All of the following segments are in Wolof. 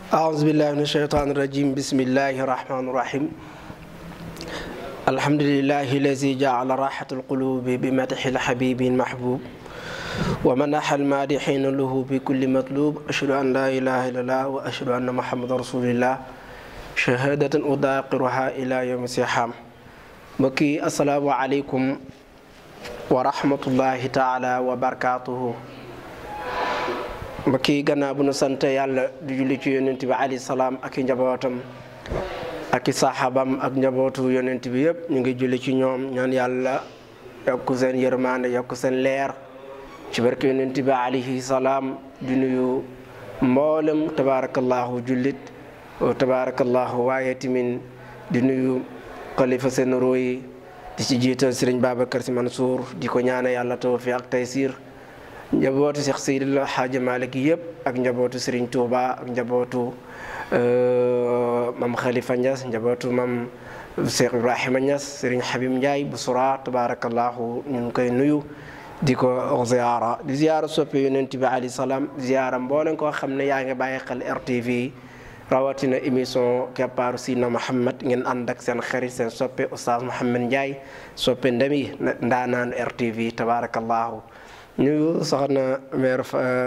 أعوذ بالله من الشيطان الرجيم بسم الله الرحمن الرحيم الحمد لله الذي جعل راحة القلوب بمدح الحبيب المحبوب ومنح المادحين له بكل مطلوب أشهد أن لا إله إلا الله وأشهد أن محمد رسول الله شهادة أداقرها إلى يوم السحام mbokki asalaamualeykum wa rahmatullahi taala wa barakaatuhu mbokki gannaaw bu nu sant yàlla di julli ci yonent bi alayhi salaam ak i njabootam ak i saxaabam ak njabootu yonent bi yëpp ñu ngi julli ci ñoom ñaan yàlla yokk seen yërmande yokk seen leer ci barke yonent bi alayhi salaam di nuyu mboolem tabaarakallahu jullit tabaarakallahu waaye timin di nuyu xalifa seen rooyi di ci jiital sëriñ Babacar Si Mansour di ko ñaane yàlla tawfiq ak taysir njabootu Cheikh Seydil Hadji Malick yëpp ak njabootu sëriñ Touba ak njabootu mam Khalifa Niass njabootu mam Cheikh Ibrahima Niass sëriñ Habib Ndiaye bu sura tabarakallahu ñu ngi koy nuyu di ko ziyaara di ziyaara soppe yonent bi alayhi salaam ziyaara mbooleen koo xam ne yaa ngi bàyyi xel RTV rawatina émission keppaaru Sidna Muhammad ngeen ànd ak seen xarit seen soppe oustaz Mouhamed Ndiaye soppe ndemi ndaanaanu RTV tabarakallahu ñu soxna mère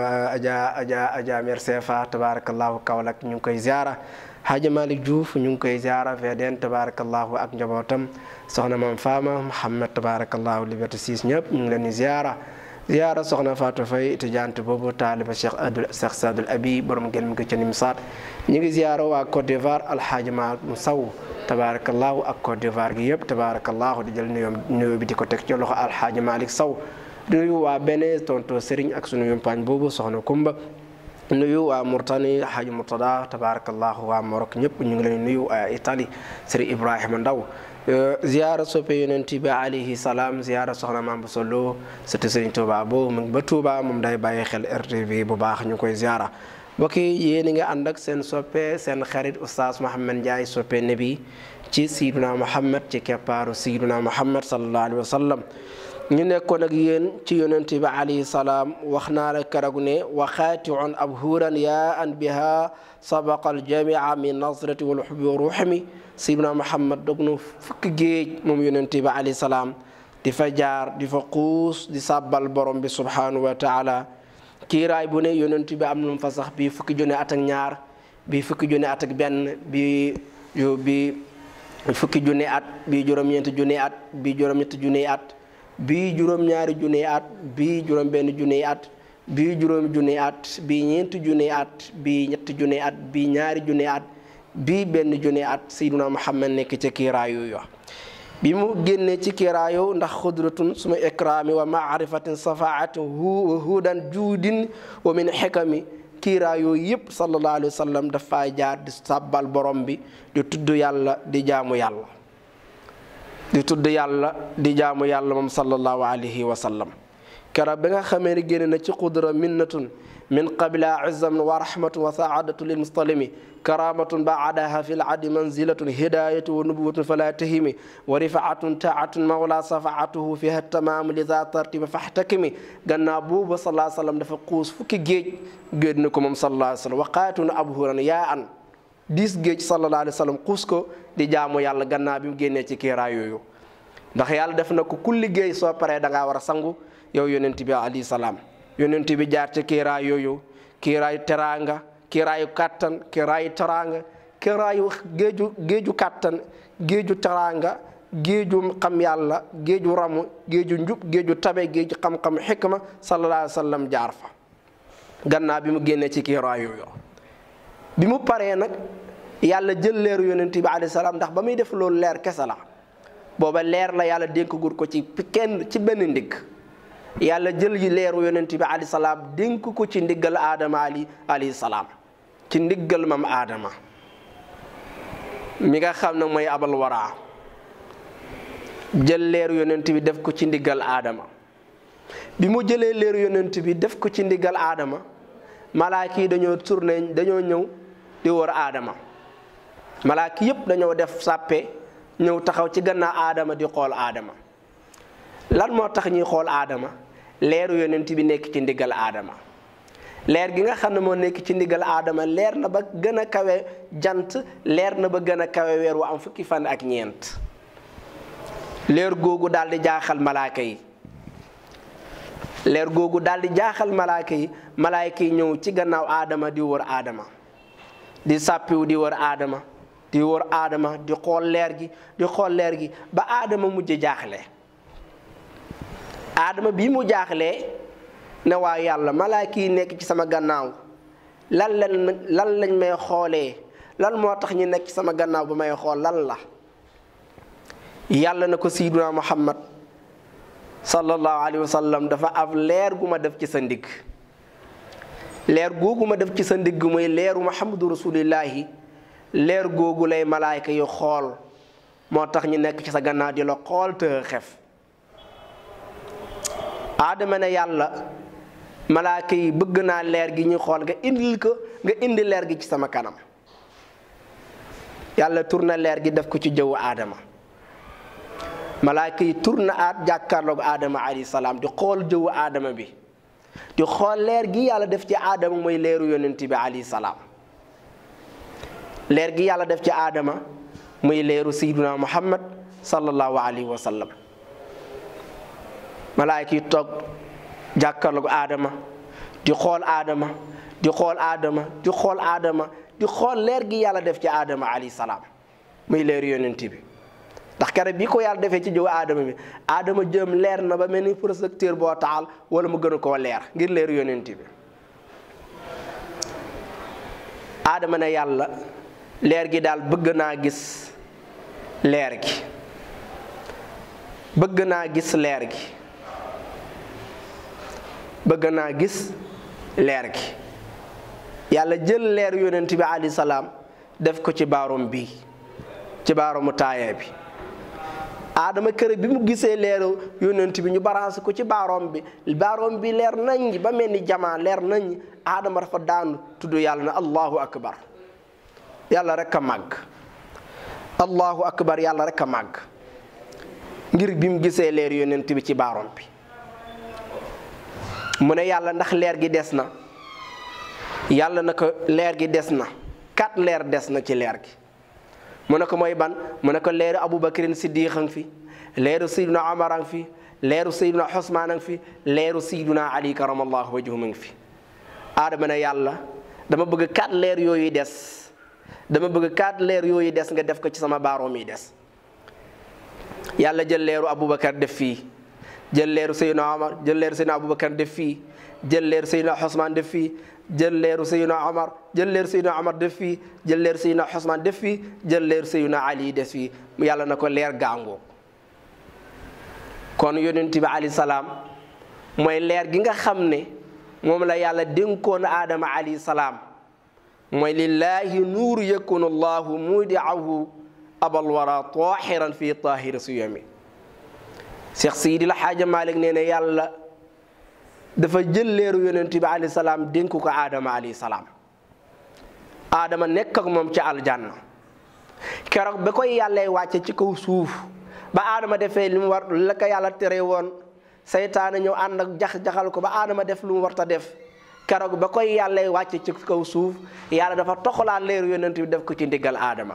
Adja Adja Adja mère Sefa tabarakallahu Kaolack ñu ngi koy ziara Hadji Malick Diouf ñu ngi koy ziara VDN tabarakallahu ak njabootam soxna Mam Fama Mouhamed tabarakallahu Liberté 6 ñëpp ñu ngi leen di ziara ziara soxna Fatou Faye étudiante boobu taaliba Cheikh Abdou Cheikh Sadul Abi borom gel mi ko ca Nimsaat ñu ngi ziara waa Côte d'Ivoire alxaaji Malick mu saw tabarakallahu ak Côte d'Ivoire gi yëpp tabarakallahu di jël nuyoo nuyoo bi di ko teg ci loxo alxaaji Malick Sow nuyu waa Bénin tonto Serigne ak sunu yumpaañ boobu soxna Kumba nuyu waa Murtani Haji Murtada tabarakallahu waa Maroc ñëpp ñu ngi leen nuyu waa Italie Serigne Ibrahima Ndaw ziyaara soppe yonent bi alayhi salaam ziyaara soxna Mame Bousso Lo sëti Serigne Touba boobu mu ngi ba Touba moom day bàyyi xel RTV bu baax ñu koy ziyaara mbokk yi yéen a ngi ànd ak seen soppe seen xarit oustaz Mouhamed Ndiaye soppe nabi ci Seydina Muhammad ci keppaaru Seydina Muhammad sallallahu alayhi wa sallam ñu nekkoon ak yéen ci yonent bi alayhi salaam wax naa la keroog ne wa xaatiun abhuran yaa an biha sabaqa aljamia min nasrati wal xubbi wa ruuxmi Seydina Muhammad dog na fukki géej moom yonent bi alayhi salaam di fa jaar di fa xuus di sàbbal borom bi subhanahu wa taala kiiraay bu ne yonent bi am na fa sax bii fukki junne at ak ñaar bii fukki junne at ak benn bii bi fukki junne at bii juróom-ñeenti junne at bii juróom-ñetti junne at bii juróom-ñaari junne at bii juróom-benn junne at bii juróomi junne at bii ñeenti junne at bii ñetti junne at bii ñaari junne at bii benn junne at Seydina Muhammad nekk ca kiiraay yooyu bi mu génnee ci kiiraayu ndax xudratun suma ikraami wa maarifatin safaatin hu hudan juudin wa min xikami kiiraay yooyu yëpp sallallahu alayhi wa sallam dafa jaar di sàbbal borom bi di tudd yàlla di jaamu yàlla di tudd yàlla di jaamu yàlla moom sallallahu alayhi wa sallam keroog bi nga xamee ne génne na ci xudra minnatun min qabla izzam wa rahmatun wa saadatu lil mustalimi karamatun baadaha fi ladi manzilatun hidayatu wa nubuwatun fala tahimi wa rifaatun taatun mawla safaatuhu fiha tamamu lisa tartiba fahtakimi gannaaw boobu salaa sallam dafa xuus fukki géej géej na ko moom sallallahu alayhi wa sallam waqaatun abhuran yaa an diis géej sallallahu alayhi wa sallam xuus ko di jaamu yàlla gannaaw bi mu génnee ci kiiraay yooyu ndax yàlla def na ko ku liggéey soo paree da ngaa war a sangu yow yonent bi alayhi salaam yonent bi jaar ci kiiraay yooyu kiiraayu teraanga kiiraayu kàttan kiiraayu teraanga kiiraayu géeju géeju kàttan géeju teraanga géeju xam yàlla géeju ramu géeju njub géeju tabe géeju xam-xam xikma sallallahu alayhi wa sallam jaar fa gannaaw bi mu génnee ci kiiraay yooyu bi mu paree nag yàlla jël leeru yonent bi alayhi salaam ndax ba muy def loolu leer kese la booba leer la yàlla dénk gur ko ci kenn ci benn ndigg yàlla jël yi leeru yonent bi alayhi salaam dénk ko ci ndiggal aadama ali alayhi salaam ci ndiggal mam aadama mi nga xam ne mooy abal waraa jël leeru yonent bi def ko ci ndiggal aadama bi mu jëlee leeru yonent bi def ko ci ndiggal aadama malaaka yi dañoo tourné dañoo ñëw di wër aadama malaaka yépp dañoo def sàppe ñëw taxaw ci gannaaw aadama di xool aadama lan moo tax ñuy xool aadama leeru yonent bi nekk ci ndiggal aadama leer gi nga xam ne moo nekk ci ndigal aadama leer na ba gën a kawe jant leer na ba gën a kawe weer wu am fukki fan ak ñeent leer googu daal di jaaxal malaaka yi leer googu daal di jaaxal malaaka yi malaaka yi ñëw ci gannaaw aadama di wër aadama di sàppiwu di wër aadama di wër aadama di xool leer gi di xool leer gi ba aadama mujj jaaxle aadama bi mu jaaxlee ne waa yàlla malaaka yi nekk ci sama gannaaw lan lan lan lañ may xoolee lan moo tax ñu nekk ci sama gannaaw ba may xool lan la yàlla na ko siiduna muhammad sallallahu alayhi wa sallam dafa am leer gu ma def ci sa ndigg leer googu ma def ci sa ndigg mooy leeru muhammadu rasulillahi leer googu lay malaayka yi xool moo tax ñu nekk ci sa gannaaw di la xool te xef aadama ne yàlla malaayka yi bëgg naa leer gi ñu xool nga indil ko nga indi leer gi ci sama kanam yàlla tourné leer gi def ko ci jëwu aadama malaayka yi tourné aat jàkkaarloog aadama alayhi salaam di xool jëwu aadama bi di xool leer gi yàlla def ci aadama mooy leeru yonent bi alayhi salaam leer gi yàlla def ci aadama muy leeru sayyiduna muhammad sallallahu alayhi wa sallam malaayka yi toog jàkkaarloog aadama di xool aadama di xool aadama di xool aadama di xool leer gi yàlla def ci aadama alayhi salaam muy leeru yonent bi ndax kere bi ko yàlla defee ci jëw aadama bi aadama jëm leer na ba mel ni projecteur boo taal wala mu gën a koo leer ngir leeru yonent bi aadama ne yàlla leer gi daal bëgg naa gis leer gi bëgg naa gis leer gi bëgg naa gis leer gi yàlla jël leer yonent bi alayhi salaam def ko ci baarom bi ci baaromu taayee bi aadama kër bi mu gisee leeru yonent bi ñu barancé ko ci baaroom bi baaroom bi leer nañ ba mel ni jamaa leer nañ aadama dafa daanu tudd yàlla na allahu akbar yàlla rek a màgg allahu akbar yàlla rek a màgg ngir bi mu gisee leer yonent bi ci baaroom bi mu ne yàlla ndax leer gi des na yàlla na ko leer gi des na kat leer des na ci leer gi mu ne ko mooy ban mu ne ko leeru aboubacarin siddiq a ngi fi leeru sayduna omar a ngi fi leeru sayduna xosmaan a ngi fi leeru sayduna ali karamallahu wajhu a ngi fi aadama ne yàlla dama bëgg kat leer yooyu des dama bëgg kat leer yooyu des nga def ko ci sama baaroom yi des yàlla jël leeru aboubacar def fii jël leeru sayduna omar jël leeru sayduna aboubacar def fii jël leeru sayduna xosmaan def fii jël leeru Seydina Omar jël leeru Seydina Omar def fii jël leeru Seydina Ousmane def fii jël leeru Seydina Ali des fii yàlla na ko leer gàngoo kon yonent bi alayhi salaam mooy leer gi nga xam ne moom la yàlla dénkoon aadama alayhi salaam mooy lillaahi nuuru yakunu allahu mudiahu abal wara tahiran fii tahiri suyami Cheikh Seydi El Hadji Malick nee na yàlla dafa jël leeru yonent bi alayhi salaam dénk ko aadama alayhi salaam aadama nekk ak moom ci aljanna keroog ba koy yàllay wàcce ci kaw suuf ba aadama defee li mu war la ko yàlla tere woon seytaane ñëw ànd ak jax-jaxal ko ba aadama def lu mu warta def keroog ba koy yàllay wàcce ci kaw suuf yàlla dafa toxalaat leeru yonent bi def ko ci ndiggal aadama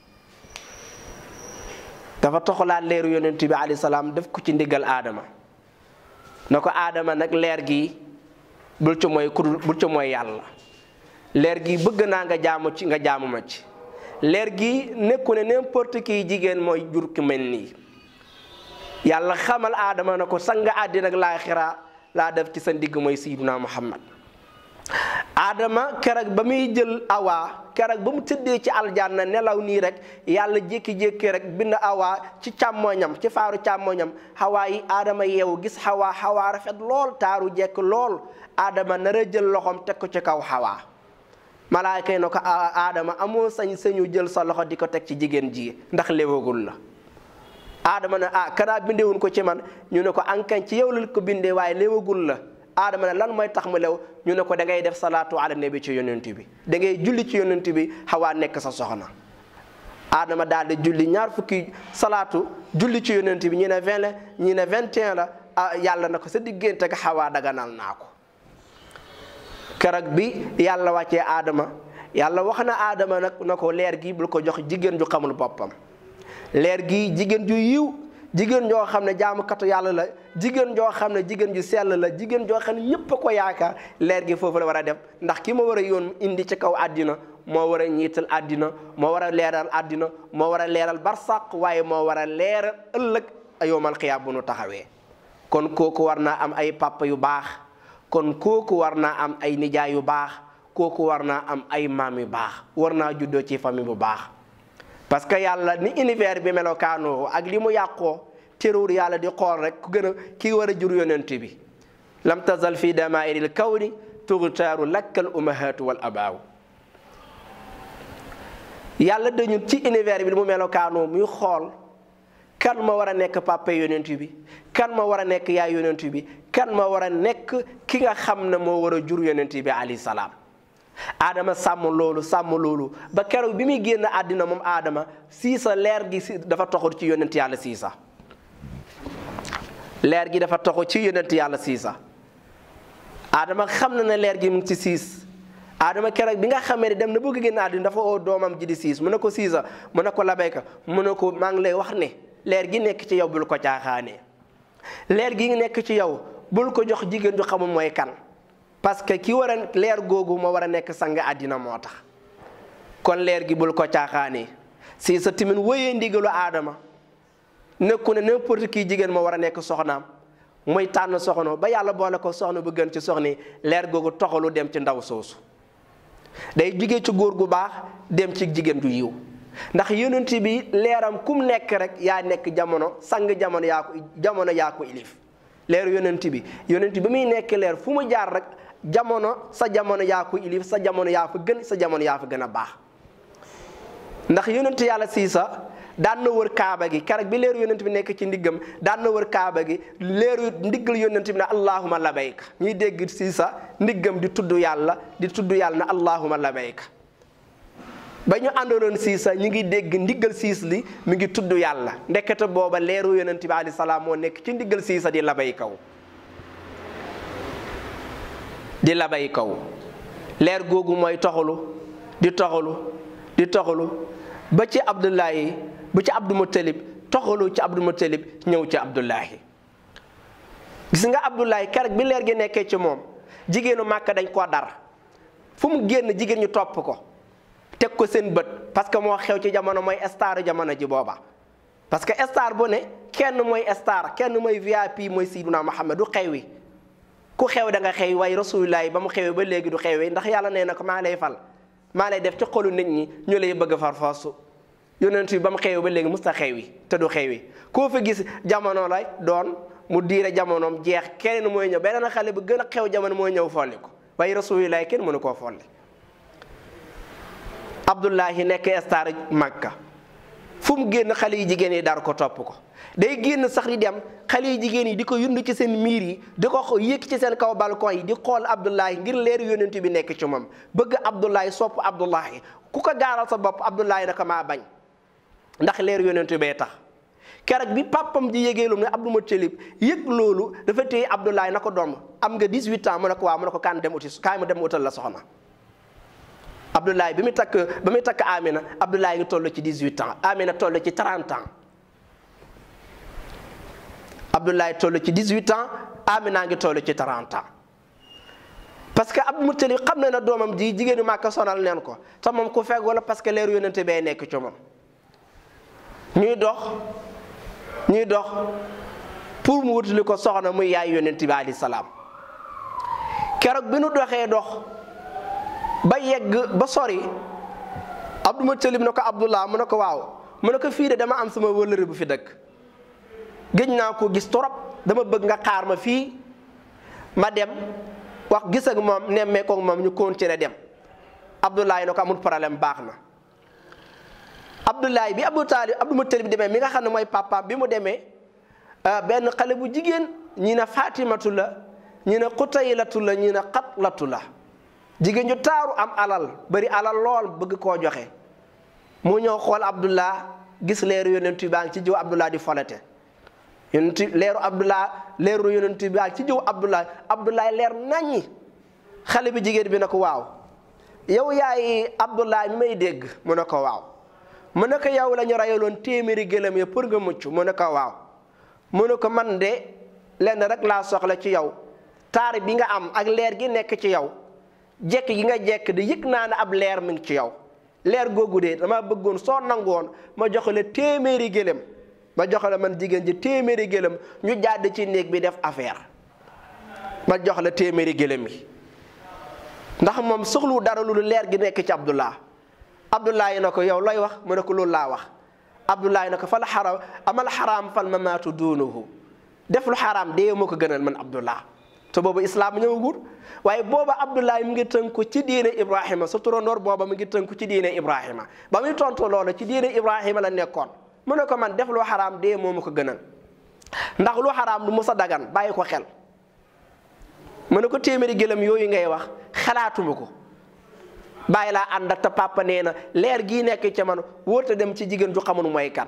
dafa toxalaat leeru yonent bi alayhi salaam def ko ci ndiggal aadama na ko aadama nag leer gi bul ci mooy ku bul ci mooy yàlla leer gi bëgg naa nga jaamu ci nga jaamu ma ci leer gi nekku ne n'importe qui jigéen mooy jur ki mel nii yàlla xamal aadama na ko sang àddina ak laaxira laa def ci sa ndigg mooy sayyiduna muhammad aadama keroog ba muy jël awaa keroog ba mu tëddee ci aljanna nelaw nii rek yàlla jékki-jékki rek bind awaa ci càmmoñam ci faaru càmmoñam xawaa yi aadama yeewu gis xawaa xawaa rafet lool taaru jekk lool aadama nar a jël loxoom teg ko ci kaw xawaa malaayka yi na ko aadama amoo sañ sañu jël sa loxo di ko teg ci jigéen ji ndax léwagul la aadama ne ah kanaa bindewuñ ko ci man ñu ne ko ankañ ci yow la ko bindee waaye léwagul la aadama ne lan mooy tax mu lew ñu ne ko da ngay def salaatu ala nabi ci yonent bi da ngay julli ci yonent bi xawaa nekk sa soxna aadama daal di julli ñaar fukki salaatu julli ci yonent bi ñi ne vingt la ñi ne vingt et un la ah yàlla na ko sa diggante ak xawaa daganal naa ko keroog bi yàlla wàccee aadama yàlla wax na aadama nag na ko leer gi bul ko jox jigéen ju xamul boppam leer gi jigéen ju yiw jigéen joo xam ne jaamukatu yàlla la jigéen joo xam ne jigéen ju sell la jigéen joo xam ne ñépp a ko yaakaar leer gi foofu la war a dem ndax ki ma war a yoon indi ci kaw àddina moo war a ñiital àddina moo war a leeral àddina moo war a leeral barsàq waaye moo war a leeral ëllëg yowmal xiyaam bu nu taxawee kon kooku war naa am ay papa yu baax kon kooku war naa am ay nijaay yu baax kooku war naa am ay maam yu baax war naa juddoo ci famille bu baax parce que yàlla ni univers bi melokaanoo ak li mu yàqoo terewul yàlla di xool rek ku gën a kii war a jur yonent bi lam tazal fi damairil kawni tuxtaaru lakkal umahatu wal abaaw yàlla dañu ci univers bi li mu melokaanoo muy xool kan ma war a nekk papa yonent bi kan ma war a nekk yaay yonent bi kan ma war a nekk ki nga xam ne moo war a jur yonent bi alayhi salaam aadama sàmm loolu sàmm loolu ba keroog bi muy génn àddina moom aadama siisa leer gi si dafa toxu ci yonent yàlla siisa leer gi dafa toxu ci yonent yàlla siisa aadama xam na ne leer gi mu ngi ci siis aadama keroog bi nga xamee ne dem na bëgg génn àddina dafa oo doomam ji di siis mu ne ko siisa mu ne ko labayka mu ne ko maa ngi lay wax ne leer gi nekk ci yow bul ko caaxaanee leer gi nekk ci yow bul ko jox jigéen ju xamul mooy kan parce que ki war a leer googu moo war a nekk sang àddina moo tax kon leer gi bul ko caaxaanee si sa timin wëyee ndigalu aadama nekku ne n'importe qui jigéen moo war a nekk soxnaam muy tànn soxna ba yàlla boole ko soxna bu gën ci soxni leer googu toxalu dem ci ndaw soosu day jugee ci góor gu baax dem ci jigéen ju yiw ndax yonent bi leeram kum nekk rek yaa nekk jamono sang jamono yaa ko jamono yaa ko ilif leeru yonent bi yonent bi muy nekk leer fu mu jaar rek jamono sa jamono yaa ko ilif sa jamono yaa fa gën sa jamono yaa fa gën a baax ndax yonent yàlla siisa daan na wër kaaba gi keroog bi leeru yonent bi nekk ci ndiggam daan na wër kaaba gi leeru ndiggal yonent bi ne allahuma labayka ñuy dégg siisa ndiggam di tudd yàlla di tudd yàlla ne allahuma labayka ba ñu àndaloon siisa ñu ngi dégg ndiggal siis li mi ngi tudd yàlla ndekete booba leeru yonent bi alayhi salaam moo nekk ci ndiggal siisa di labay kaw di labay kaw leer googu mooy toxalu di toxalu di toxalu ba ci abdullahi ba ci abdu mutalib toxalu ci abdu mutalib ñëw ci abdullahi gis nga abdullahi keroog bi leer gi nekkee ci moom jigéenu màkka dañ koo dar fu mu génn jigéen ñu topp ko teg ko seen bët parce que moo xew ci jamono mooy star jamono ji booba parce que star bu ne kenn mooy star kenn mooy VIP mooy Seydina Muhammad du xew wi ku xew da nga xew waaye rasulullah ba mu xewee ba léegi du xewee ndax yàlla nee na ko maa lay fal maa lay def ci xolu nit ñi ñu lay bëgg far foosu yonent bi ba mu xewee ba léegi musta xew wi te du xew wi koo fa gis jamono lay doon mu diire jamonoom jeex keneen mooy ñëw beneen xale bu gën a xew jamono mooy ñëw folli ko waaye rasulullah kenn mënu koo folli abdullahi nekk star makka fu mu génn xale yi jigéen yi dar ko topp ko day génn sax di dem xale yi jigéen yi di ko yund ci seen miir yi di ko yëkk ci seen kaw balcon yi di xool abdullahi ngir leeru yonent bi nekk ci moom bëgg abdullahi sopp abdullahi ku ko gaaral sa bopp abdullahi naka maa bañ ndax leeru yonent bee tax keroog bi papam ji yégee lu ne Abdou Moutalib yëg loolu dafa téye abdullahi na ko doom am nga 18 ans mu ne ko waaw mu ne ko kaan dem uti kaay mu dem utal la soxna Abdoulaye bi muy takk ba muy takk Amina Abdoulaye ngi toll ci 18 ans Amina toll ci 30 ans Abdoulaye toll ci 18 ans Amina ngi toll ci 30 ans parce que Abdou Moutalib xam na ne doomam ji jigéenu Màkka sonal neen ko te moom ku fekk wala parce que leeru yonente bee nekk ci moom ñuy dox ñuy dox pour mu wutali ko soxna muy yaay yonente bi alayhi salaam keroog bi nu doxee dox. ba yegg ba sori Abdou Moutalib ne ko Abdullah mu ne ko waaw mu ne ko fii de dama am sama wëllëre bu fi dëkk gëj naa ko gis torop dama bëgg nga xaar ma fii ma dem wax gis ak moom nemmee ko moom ñu continuer dem Abdoulaye ne ko amul problème baax na Abdoulaye bi Abdou Talib Abdou Moutalib demee mi nga xam ne mooy papaam bi mu demee benn xale bu jigéen ñi ne Fatimatu la ñi ne Xutaylatu la ñi ne Xatlatu la jigéen ñu taaru am alal bari alal lool bëgg koo joxe mu ñëw xool Abdullah gis leeru yonent baa ngi ci jiw Abdullah di folete yonent leeru Abdullah leeru yonent baa ngi ci jiw Abdullah Abdullah leer naññi xale bi jigéen bi ne ko waaw yow yaay Abdullah mi may dégg mu ne ko waaw mu ne ko yow la ñu rayaloon téeméeri gëlëm ya pour nga mucc mu ne ko waaw mu ne ko man de lenn rek laa soxla ci yow taar bi nga am ak leer gi nekk ci yow jekk gi nga jekk di yëg naa ne ab leer mi ngi ci yow leer googu de dama bëggoon soo nangoon ma jox la téeméeri gëlëm ma jox la man jigéen ji téeméeri gëlëm ñu jàdd ci néeg bi def affaire ma jox la téeméeri gëlëm yi ndax moom soxlu dara lu leer gi nekk ci Abdullah Abdullah yi na ko yow looy wax mu ne ko loolu laa wax Abdullah yi na ko fal xaram amal xaraam fal mamaatu duunuhu def lu xaraam dee moo ko gënal man Abdullah te boobu islaam ñëwagul waaye booba Abdullah mu ngi tënku ci diine Ibrahima sa turandoor booba mu ngi tënku ci diine Ibrahima ba muy tontu loolu ci diine Ibrahima la nekkoon mu ne ko man def lu xaraam dee moo ma ko gënal ndax lu xaraam lu musa dagan bàyyi ko xel mu ne ko téeméeri gëlëm yooyu ngay wax xalaatuma ko bàyyi laa ànd ak te papa nee na leer gii nekk ca man wóota dem ci jigéen ju xamul mooy kan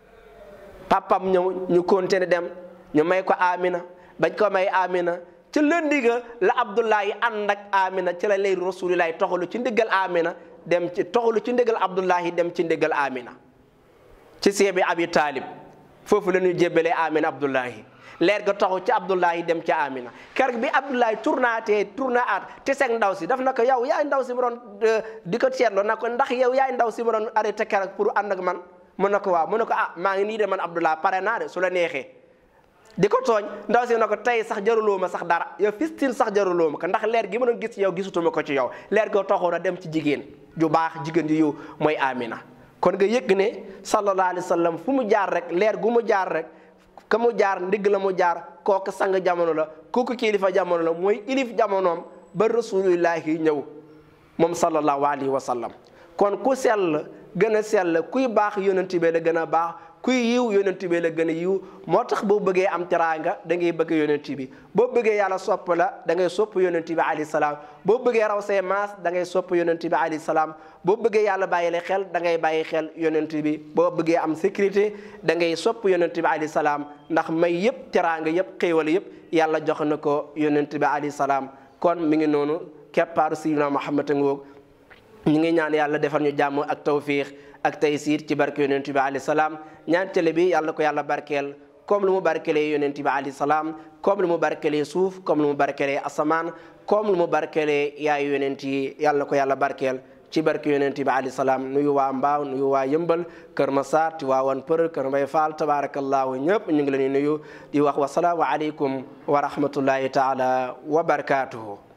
papam ñëw ñu continuer dem ñu may ko Amina bañ ko may Amina ci lëndi ga la Abdullahi ànd ak Amina ci la leeru rasulillahi toxalu ci ndiggal Amina dem ci toxalu ci ndiggal Abdullahi dem ci ndiggal Amina ci seebi Abi Talib foofu la ñuy jébbalee Amina Abdullahi leer ga taxu ci Abdullahi dem ci Amina kër bi Abdullahi tournaatee tournaat te seeg ndaw si daf na ko yow yaay ndaw si mu doon di ko seetloo na ko ndax yow yaay ndaw si mu doon arrêté keroog pour ànd ak man mu ne ko waaw mu ne ko ah maa ngi nii de man Abdullah pare naa de su la neexee di ko tooñ ndaw si na ko tey sax jaruloo ma sax dara yow fistin sax jaruloo ma ko ndax leer gi ma doon gis ci yow gisutuma ko ci yow leer ga taxoon a dem ci jigéen ju baax jigéen ji yow mooy Amina kon nga yëg ne sallallahu alayhi wa sallam fu mu jaar rek leer gu mu jaar rek ka mu jaar ndigg la mu jaar kooku sang jamono la kooku kilifa jamono la mooy ilif jamonoom ba rasulillahi ñëw moom sallallahu alayhi wa sallam kon ku sell gën a sell kuy baax yonent bi la gën a baax kuy yiw yonent bi la gën a yiw moo tax boo bëggee am teraanga da ngay bëgg yonent bi boo bëggee yàlla sopp la da ngay sopp yonent bi alayhi salaam boo bëggee raw say maas da ngay sopp yonent bi alayhi salaam boo bëggee yàlla bàyyi la xel da ngay bàyyi xel yonent bi boo bëggee am sécurité da ngay sopp yonent bi alayhi salaam ndax may yëpp teraanga yëpp xéewal yëpp yàlla jox na ko yonent bi alayhi salaam kon mi ngi noonu keppaaru Sayyidina Muhammad ngoog ñu ngi ñaan yàlla defal ñu jàmm ak tawfiix ak taysiir ci barke yonent bi alayhi salaam ñaan télé bi yàlla ko yàlla barkeel comme lu mu barkelee yonent bi alayhi salaam comme lu mu barkelee suuf comme lu mu barkelee asamaan comme lu mu barkelee yaayu yonent yi yàlla ko yàlla barkeel ci barke yonent bi alayhi salaam nuyu waa mbaaw nuyu waa yëmbal kër Masaar Tiwaawan Për kër Mbay Faal tabarakallahu ñëpp ñu ngi leen di nuyu di wax wasalaamu aleykum wa rahmatullahi taala wa barakaatuhu